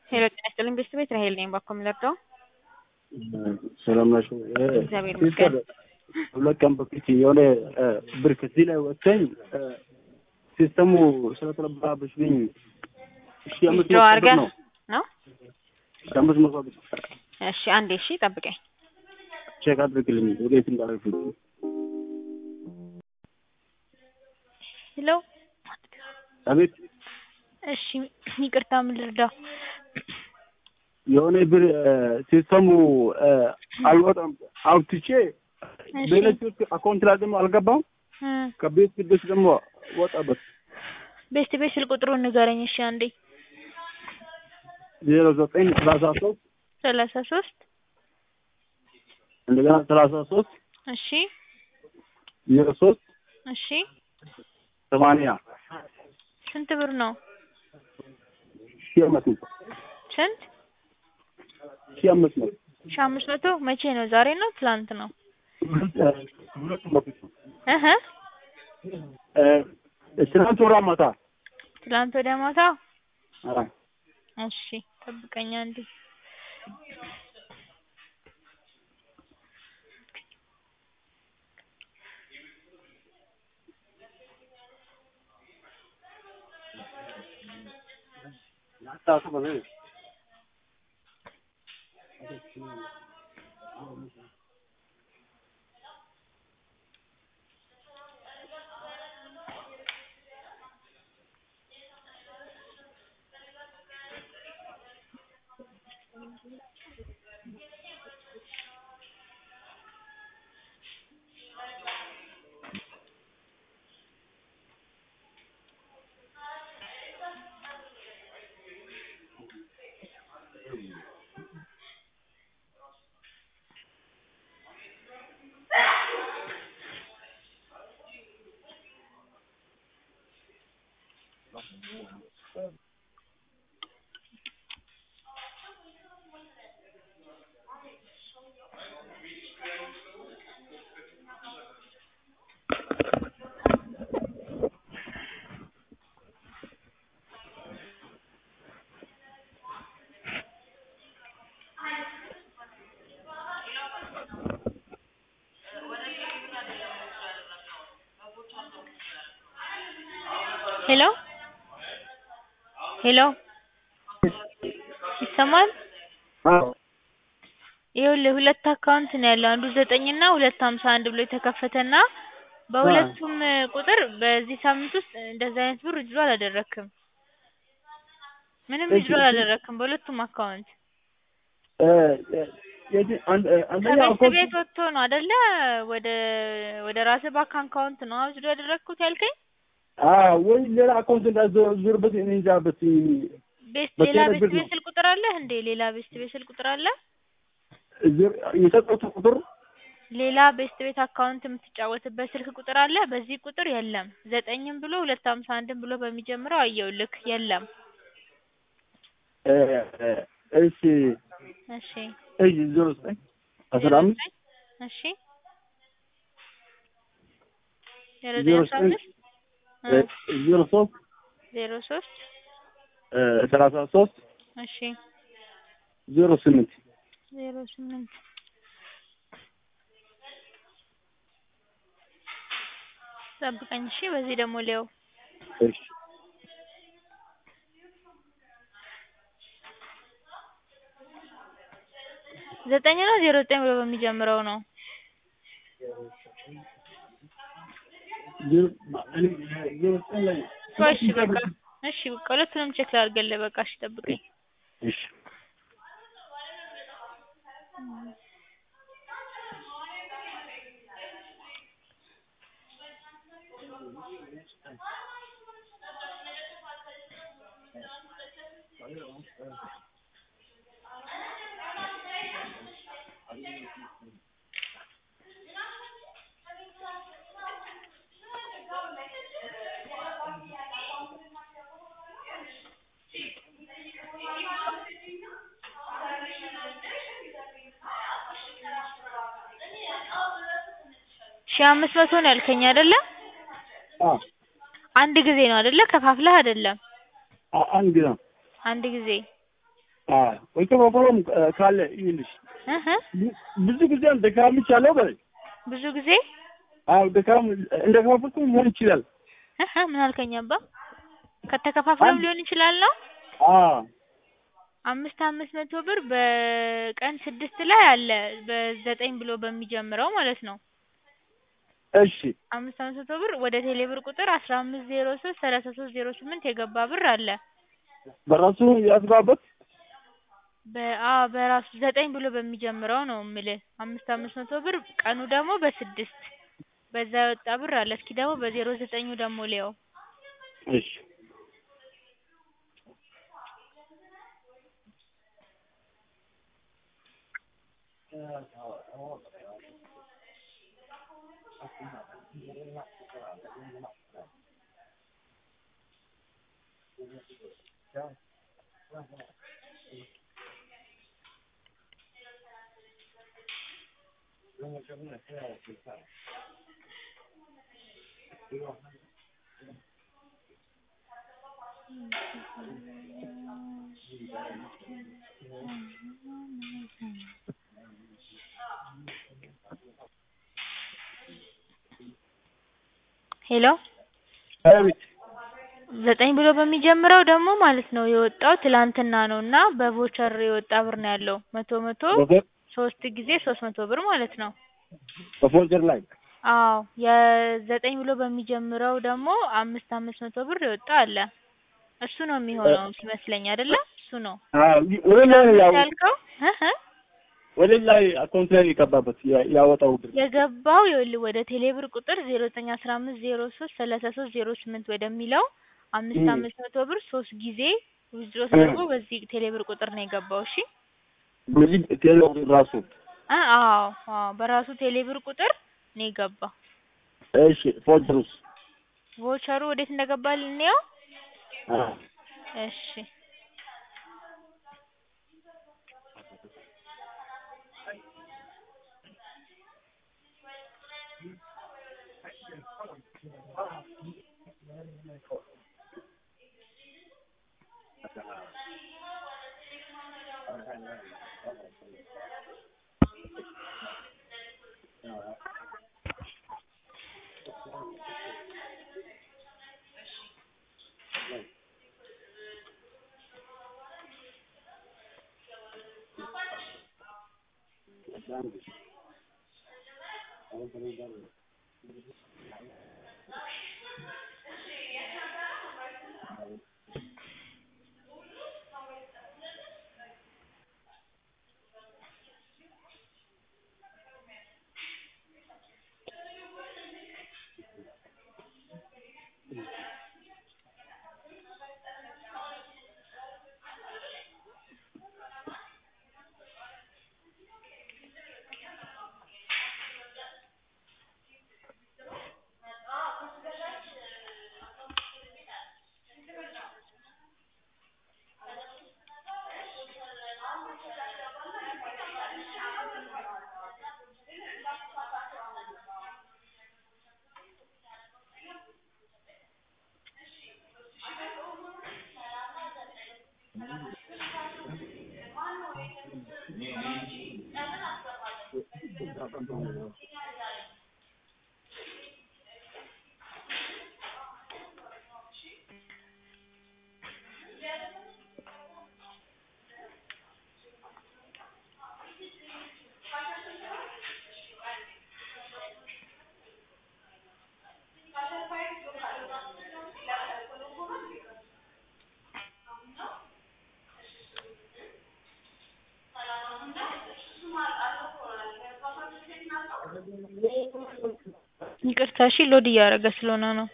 ሄሎ ጤና ይስጥልኝ ቤተሰብ ቤት ራሄል ነኝ። ባኮ የምለርደው ሰላም ናችሁ? እግዚአብሔር ይመስገን። ሁለት ቀን በፊት የሆነ ብር ከዚህ ላይ ወጥተኝ ሲስተሙ ስለተለባበሽብኝ እሺ አምስት ዊዝድሮ መቶ ብር አድርገህ ነው ነው? አምስት መቶ ብር እሺ አንዴ እሺ ጠብቀኝ። ቼክ አድርግልኝ ወዴት እንዳደረግኩት ሄሎ አቤት እሺ ይቅርታ ምን ልርዳው? የሆነ ብር ሲስተሙ አልወጣም አውጥቼ እሺ በኤሌክትሪክ አካውንት ላይ ደግሞ አልገባም እ ከቤት ስደት ደግሞ ወጣበት ቤስት ቤት ስልክ ቁጥሩን ንገረኝ እሺ አንዴ ዜሮ ዘጠኝ ሰላሳ ሶስት ሰላሳ ሶስት እንደገና ሰላሳ ሶስት እሺ ዜሮ ሶስት እሺ ሰማንያ ስንት ብር ነው? ሺህ አምስት መቶ ስንት ሺህ አምስት መቶ ሺህ አምስት መቶ መቼ ነው? ዛሬ ነው ትላንት ነው? ሁለቱም በፊት ነው እህ ትናንት ወራ ማታ ትላንት ወደ ማታ አዎ እሺ ጠብቀኝ አንዴ ሄሎ ሄሎ ይሰማል? አዎ ይኸውልህ ሁለት አካውንት ነው ያለው አንዱ ዘጠኝ እና ሁለት ሀምሳ አንድ ብሎ የተከፈተና በሁለቱም ቁጥር በዚህ ሳምንት ውስጥ እንደዚህ አይነት ብር ዊዝድሮ አላደረክም። ምንም እሺ፣ ዊዝድሮ እሺ። አላደረክም በሁለቱም አካውንት አንደኛ ከቤት አካውንት ቤት ወጥቶ ነው አይደለ? ወደ ወደ ራስህ ባንክ አካውንት ነው ዊዝድሮ ያደረግኩት ያልከኝ? አዎ ወይ ሌላ አካውንት እንዳዞርበት እኔ እንጃ በት ቤት በቴሌ ሌላ ቤት ብር ቤት ነው። ስልክ ቁጥር አለህ እንዴ? ሌላ ቤት ቤት ስልክ ቁጥር አለ? የሰጠሁት ቁጥር ሌላ ቤስት ቤት አካውንት የምትጫወትበት ስልክ ቁጥር አለ? በዚህ ቁጥር የለም። ዘጠኝም ብሎ ሁለት ሀምሳ አንድም ብሎ በሚጀምረው አየሁልክ የለም። እ፣ እ፣ እሺ እሺ እሺ ዜሮ ዘጠኝ አስራ አምስት እሺ ዜሮ ዜሮ ዘጠኝ አስራ ዘጠኝ አምስት እ፣ ዜሮ ሶስት ዜሮ ሶስት እ፣ ሰላሳ ሶስት እሺ ዜሮ ስምንት ዜሮ ስምንት ጠብቀኝ እሺ። በዚህ ደግሞ ሊያው እሺ ዘጠኝ ነው ዜሮ ዘጠኝ ብሎ በሚጀምረው ነው። ዜሮ እኔ ዜሮ ዘጠኝ ላይ ቆይ እሺ በቃ እሺ በቃ ሁለቱንም ቼክ ላድርግልህ። በቃ እሺ ጠብቀኝ። እሺ ሺህ አምስት መቶ ነው ያልከኝ አይደለ? አዎ አንድ ጊዜ ነው አይደለ? ከፋፍለህ አይደለም። አ- አንድ ነው አንድ ጊዜ አዎ የተከፈለም ካለ ይልሽ እህ ብዙ ጊዜም ደካምቻለሁ በለኝ። ብዙ ጊዜ አዎ ድካም እንደ ከፋፍኩ ሊሆን ይችላል። እህ ምን አልከኝ አባ? ከተከፋፍለም ሊሆን ይችላል ነው። አዎ አምስት አምስት መቶ ብር በቀን ስድስት ላይ አለ በዘጠኝ ብሎ በሚጀምረው ማለት ነው። እሺ አምስት አምስት መቶ ብር ወደ ቴሌ ብር ቁጥር አስራ አምስት ዜሮ ሶስት ሰላሳ ሶስት ዜሮ ስምንት የገባ ብር አለ። በራሱ ያስገባበት በአ በራሱ ዘጠኝ ብሎ በሚጀምረው ነው የምልህ። አምስት አምስት መቶ ብር ቀኑ ደግሞ በስድስት በዛ የወጣ ብር አለ። እስኪ ደግሞ በዜሮ ዘጠኙ ደግሞ ልየው። እሺ ሄሎ አቤት ዘጠኝ ብሎ በሚጀምረው ደግሞ ማለት ነው የወጣው ትላንትና ነው እና በቮቸር የወጣ ብር ነው ያለው መቶ መቶ በፎ- ሶስት ጊዜ ሶስት መቶ ብር ማለት ነው። በፎልደር ላይ አዎ የዘጠኝ ብሎ በሚጀምረው ደግሞ አምስት አምስት መቶ ብር የወጣ አለ። እሱ ነው የሚሆነው ሲመስለኝ አይደለ? እሱ ነው አዎ ወደ ላይ ነው ያው ያልከው እህ ወደ ላይ አካውንት ላይ የገባበት ያ- ያወጣው ብር የገባው ይኸውልህ ወደ ቴሌብር ቁጥር ዜሮ ዘጠኝ አስራ አምስት ዜሮ ሶስት ሰላሳ ሶስት ዜሮ ስምንት ወደሚለው አምስት እም። አምስት መቶ ብር ሶስት ጊዜ ዊዝድሮ ተደርጎ በዚህ ቴሌብር ቁጥር ነው የገባው። እሺ በዚህ ቴሌ ራሱ አ አዎ አዎ በራሱ ቴሌብር ቁጥር ነው የገባው። እሺ ፎልደሩስ ቮቸሩ ወዴት እንደገባ ልንየው። አዎ እሺ ይቅርታ እሺ ሎድ እያደረገ ስለሆነ ነው።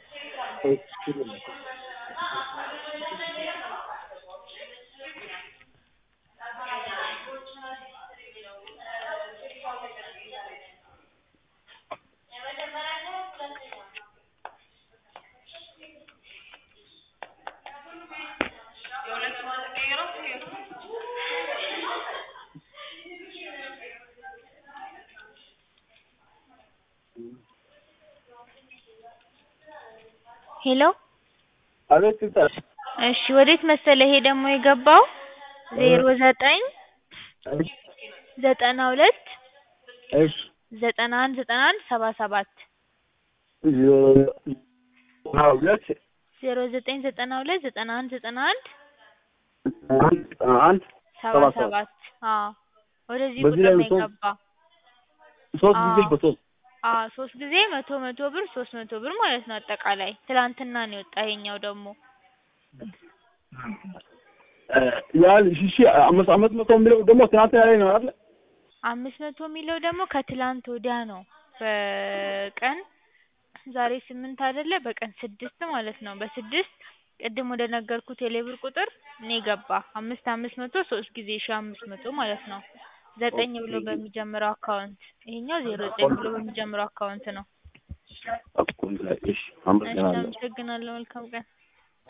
ሄሎ አቤት ሲስተር እሺ ወዴት መሰለህ ይሄ ደግሞ የገባው ዜሮ ዘጠኝ እሺ ዘጠና ሁለት እሺ ዘጠና አንድ ዘጠና አንድ ሰባ ሰባት ዘጠና ሁለት ዜሮ ዘጠኝ ዘጠና ሁለት ዘጠና አንድ ዘጠና አንድ አንድ ዘጠና አንድ ሰባ ሰባ ሰባት አዎ ወደዚህ በዚህ ቁጥር ላይ ነው ሶስት የገባ ሶስት ጊዜ አዎ። በሶስት አዎ ሶስት ጊዜ መቶ መቶ ብር ሶስት መቶ ብር ማለት ነው አጠቃላይ ትላንትና ነው የወጣ ይሄኛው ደግሞ ያን ሺ አምስት አምስት መቶ የሚለው ደግሞ ትናንት ላይ ነው አይደል? አምስት መቶ የሚለው ደግሞ ከትላንት ወዲያ ነው በቀን ዛሬ ስምንት አይደለ በቀን ስድስት ማለት ነው በስድስት ቅድም ወደ ነገርኩት የሌብር ቁጥር ነው የገባ አምስት አምስት መቶ ሶስት ጊዜ ሺ አምስት መቶ ማለት ነው ዘጠኝ ብሎ በሚጀምረው አካውንት ይሄኛው ዜሮ ዘጠኝ ብሎ በሚጀምረው አካውንት ነው አካውንት ላይ እሺ እሺ አመሰግናለሁ። አመሰግናለሁ መልካም ቀን